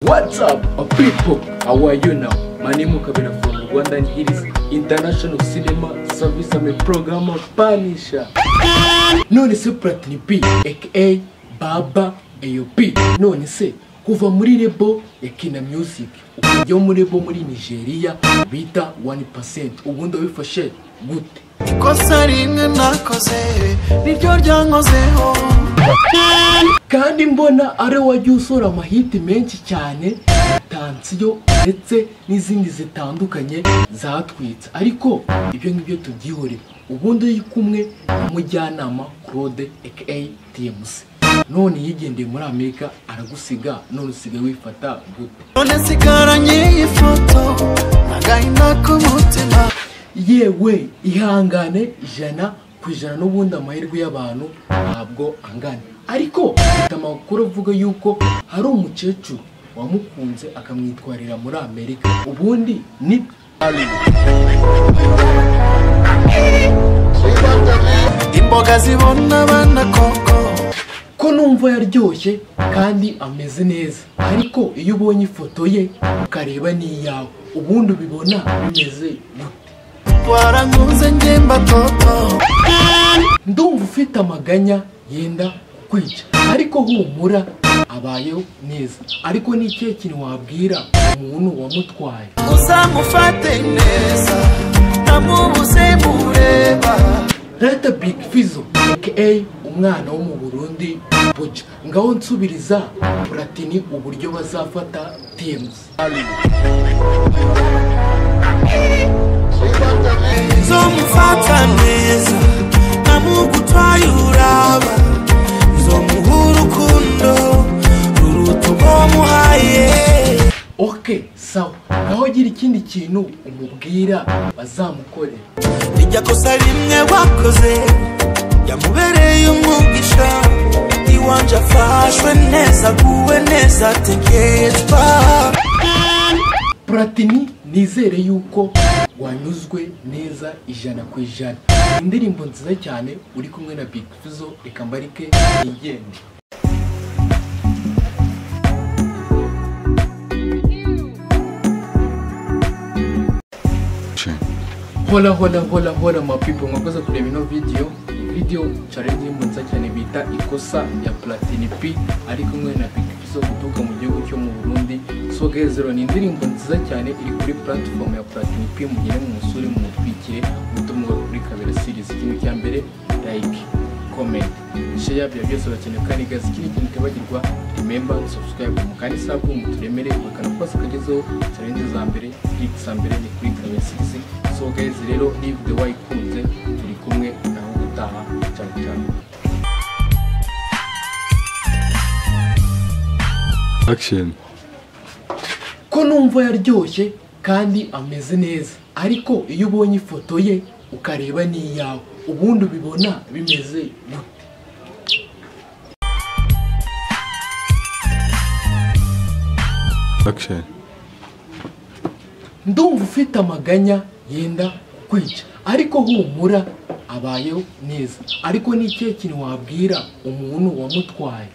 What's up, uh, people? How are you now? My name is Kabina from Rwanda and it is International Cinema Service. I'm a programmer Punisher. None se Platini B, aka Baba AOP. None se kuva muri Rebo ya Kina Music. Yo muri Rebo muri Nigeria bita 1%. Ubu ndabifashe gute? ikosa rimwe nakoze niryo ryankozeho kandi mbona ari we wagiye usora amahiti menshi cyane tansiyo ndetse n'izindi zitandukanye zatwitse ariko ibyo ngibyo tubyihorera ubundi uri kumwe n'umujyanama claude aka tmc none yigendeye muri amerika aragusiga none usigaye wifata gute none nsigaranye iyi foto n'agahinda k'umutima yewe ihangane ijana ku ijana n'ubundi amahirwe y'abantu ntabwo angana ariko mfite amakuru avuga yuko hari umukecuru wamukunze akamwitwarira muri amerika ubundi ni imboga zibona abana koko ko numva yaryoshye kandi ameze neza ariko iyo ubonye ifoto ye ukareba n'iyawe ubundi ubibona bimeze gute warankunze nge mbatoto ndumva ufite amaganya yenda kukwica ariko humura abayeho neza ariko ni ikihe kintu wabwira umuntu wamutwaye uzamufate neza namubuze mureba reta big fizo aka umwana wo mu burundi buja ngaho nsubiriza puratini uburyo bazafata tmc izomufata neza namugutwaye uraba izomuha urukundo ruruta urwo muhaye ok sawa ngaho gira ikindi kintu umubwira bazamukorera irya kosa rimwe wakoze yamubereye umugisha iwanje afashwe neza aguwe neza ategerezwa Platini nizere yuko wanyuzwe neza ijana ku ijana indirimbo nziza cyane uri kumwe na Big Fizzo reka mbarike yigende hola hola hola hola ma people mwakoze kureba ino video iyi video cyane indirimbo nziza cyane bita ikosa ya Platini P ari kumwe na Big Fizzo guturuka mu gihugu cyo mu Burundi so gezero ni indirimbo nziza cyane iri kuri platform ya Platini P mugere mu musore mu mutwikire mutumwe kuri kabera series ikintu cya mbere like comment share bya byose bakeneye kandi gazi ikindi kintu tibagirwa remember subscribe mu kandi sabu mu turemere bakana kose kagezeho challenge za mbere clip za mbere ni kuri kabesizi so guys rero ni video wayikunze turi kumwe naho gutaha cyane cyane Action. ko numva yaryoshye kandi ameze neza ariko iyo ubonye ifoto ye ukareba n'iyawe ubundi ubibona bimeze gute Action. ndumva ufite amaganya yenda kukwica ariko humura abayeho neza ariko ni ikihe kintu wabwira umuntu wamutwaye